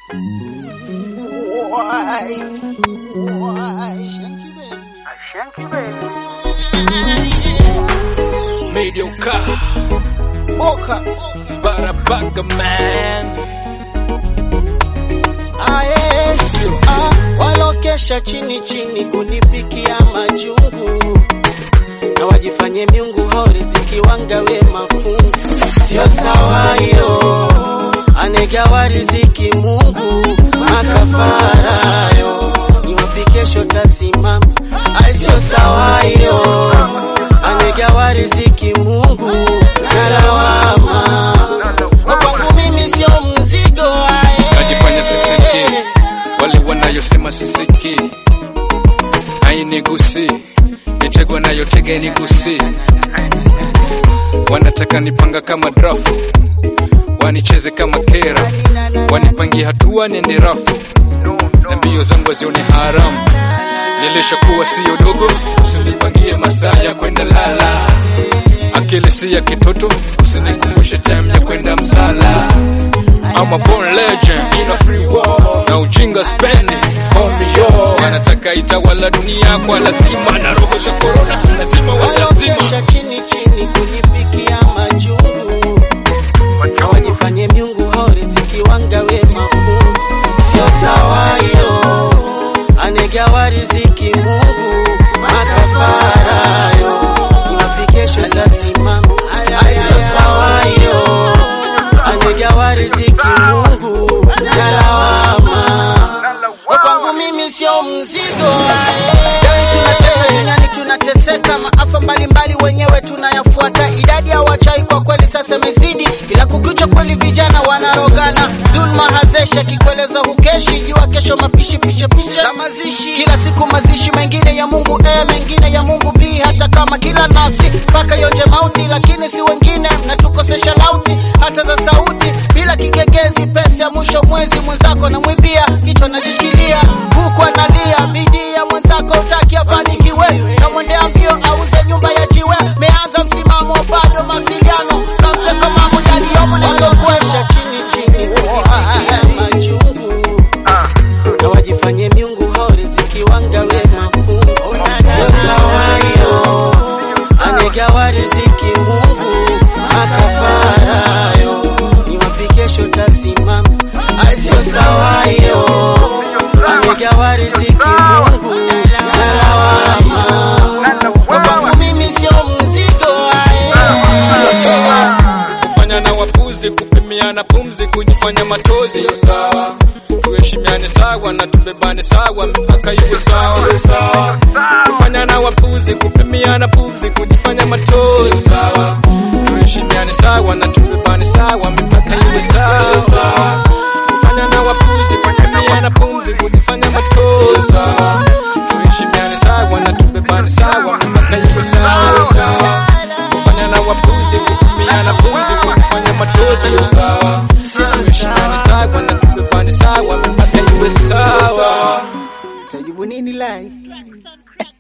Why? Why? Shanky baby. Mediocre, Boka. Barabaga man. Aesi, ah, walokesha chini chini kunipikia majungu na wajifanye miungu hao riziki wangawe mafungu, sio sawa hiyo. Anegawa riziki Mungu makafarayo, niwapi kesho tasimama, ai sio sawa hiyo. Anegawa riziki Mungu na lawama kwangu mimi sio mzigo ae. Najifanya sisiki, wale wanayosema sisiki, hainigusi, mitego nayotega inigusi, wanataka nipanga kama drafu, wanicheze kama kera, wanipangie hatua niende rafu, na mbio zangu wazione haramu. Nilishakuwa sio dogo, usinipangie masaa ya kwenda lala, akili si ya kitoto, usinikumbushe time ya kwenda msala. I'm a born legend in a free world. Na ujinga spendi call me yo. Wanataka itawala dunia kwa lazima na roho za corona lazima watazima. walokesha chini chini kunipikia majungu na wajifanye miungu hao riziki wangawe mafungu, sio sawa hiyo. Anegawa riziki Mungu makafarayo, niwapi kesho tasimama, ai sio sawa hiyo. Anegawa riziki Mungu na lawama kwa kwangu mimi sio mzigo. Dani tunatesa duniani, tunateseka, maafa mbalimbali wenyewe tunayafuata. Idadi ya wachai kwa kweli sasa imezidi, ila kukicha kweli vijana wanarogana. Dhulma hazesha kikueleza hukeshi, jua kesho mapishi pishe pishe za mazishi, kila siku mazishi, mengine ya Mungu A, mengine ya Mungu B, hata kama kila nafsi mpaka yonje mauti, lakini si wengine mnatukosesha lauti hata za sauti bila kigegezi, pesa ya mwisho mwezi mwenzako namwibia, kichwa najishikilia huku analia, bidii ya mwenzako utaki afanikiwe, namwendea mbio auze nyumba ya jiwe, meanza msimamo bado mawasiliano, namteka mambo yaliyomo nazokuesha chini chini kunipigia majungu na wajifanye miungu hao riziki wangawe mafungu, sio sawa hiyo. Anegawa riziki Mungu makafarayo, niwapi kesho tasimama, ai sio sawa hiyo. Anegawa riziki Mungu na lawama, kwa kwangu mimi sio mzigo ae. Sio sawa. Kufanya na wapuzi, kupimiana pumzi, kujifanya matozi yo sawa. Tuheshimiane sawa na tubebane sawa, mipaka iwe sawa. Kufanya na wapuzi, kupimiana pumzi, kujifanya matozi sawa. Tuheshimiane sawa na tubebane sawa, mipaka iwe sawa. Kufanya na wapuzi, kupimiana pumzi, kujifanya matozi sawa. Tuheshimiane sawa na tubebane sawa, mipaka iwe sawa. Kufanya na wapuzi, kutumiana pumzi, kufanya matozi yo sawa. Tuheshimiane sawa na tubebane sawa, mipaka iwe sawa. Tajibu nini lai?